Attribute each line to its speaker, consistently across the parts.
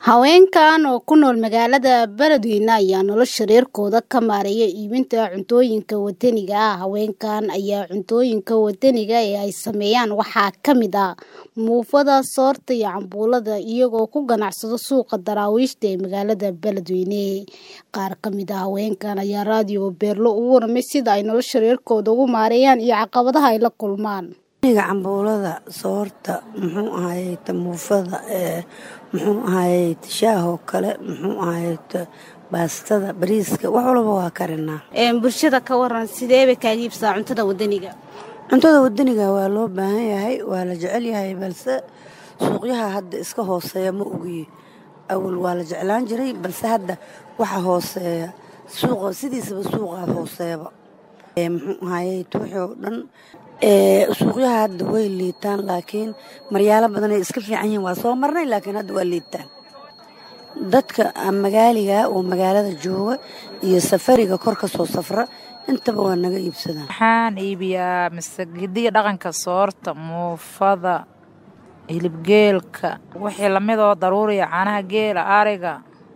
Speaker 1: Haweenkan oo ku nool magaalada Beledweyne ayaa nolosha reerkooda ka maareeya iibinta cuntooyinka waddaniga ah. Haweenkan ayaa cuntooyinka waddaniga ee ay sameeyaan waxaa ka mid ah muufada, soorta iyo cambuulada iyagoo ku ganacsada suuqa daraawiishta ee magaalada Beledweyne. Qaar ka mid ah haweenkan ayaa raadiyo Beerlo uga warramay sida ay nolosha reerkooda ugu maareeyaan iyo caqabadaha ay la kulmaan.
Speaker 2: aniga cambuulada soorta muxuu ahayt muufada ee muxuu ahayt shaahoo kale muxuu ahayt baastada bariiska wax walba waa karinaa
Speaker 1: bulshada ka waran sidee bay kaaga iibsadaa cuntada waddaniga
Speaker 2: cuntada waddaniga waa loo baahan yahay waa la jecel yahay balse suuqyaha hadda iska hooseeya ma ogiye awal waa la jeclaan jiray balse hadda waxa hooseeya suuqa sidiisaba suuqaa hooseeba muxuu ahayt wixii oo dhan suuqyaha hadda way liitaan laakiin maryaalo badanay iska fiican yihiin waa soo marnay laakiin hadda waa liitaan dadka magaaliga oo magaalada jooga iyo safariga kor ka soo safra intaba waa naga iibsadaan
Speaker 3: waxaan iibiyaa masagidii dhaqanka soorta muufada hilibgeelka wixii lamid oo daruuriya caanaha geela ariga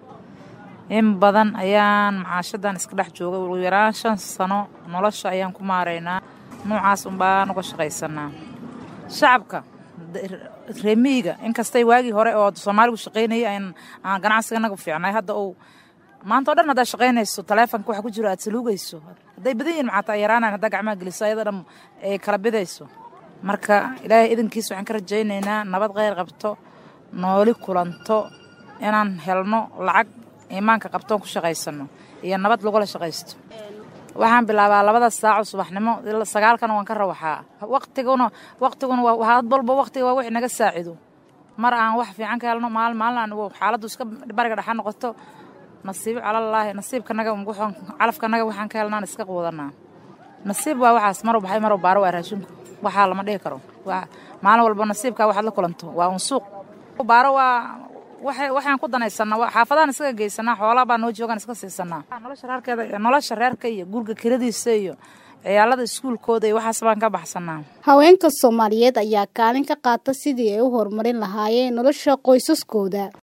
Speaker 3: in badan ayaan macaashadan iska dhex joogay ugu yaraan shan sano nolosha ayaan ku maaraynaa noocaas unbaan uga shaqaysanaa shacabka reemiyiga inkastay waagii hore oo soomaaligu shaqaynayay aan ganacsiga naga fiicnay hadda uu maanta o dhan haddaad shaqaynayso taleefonka waxa ku jiro aad saluugayso hadday badan yihin maxaata yaraanayn haddaa gacmaha geliso ayada dhan ay kala bidayso marka ilaahay idankiis waxaan ka rajaynaynaa nabad kheyr qabto nooli kulanto inaan helno lacag iimaanka qabtoon ku shaqaysano iyo nabad lagula shaqaysto waxaan bilaabaa labada saaco subaxnimo sagaalkana waan ka rawaxaa waqtiguna waqtiguna had walba waqtiga waa wixii naga saacido mar aan wax fiican ka helno maal maalin aan xaaladdu iska bariga dhexa noqoto nasiibo calalaahi nasiibkanaga calafkanaga waxaan ka helnaan iska quudanaa nasiib waa waxaas marow baxay marow baaro waa raashinku waxaa lama dhihi karo maalin walba nasiibkaa waxaad la kulanto waa un suuq baaro waa waxaan ku danaysanaa xaafadahan iskaga geysanaa xoolaa baa noo joogaan iska siisanaa nolosha reerkeeda nolosha reerka iyo guriga kiradiisa iyo ciyaalada iskuulkooda iyo waxaas baan ka baxsanaa
Speaker 1: haweenka soomaaliyeed ayaa kaalin ka qaata sidii ay u horumarin lahaayeen nolosha qoysaskooda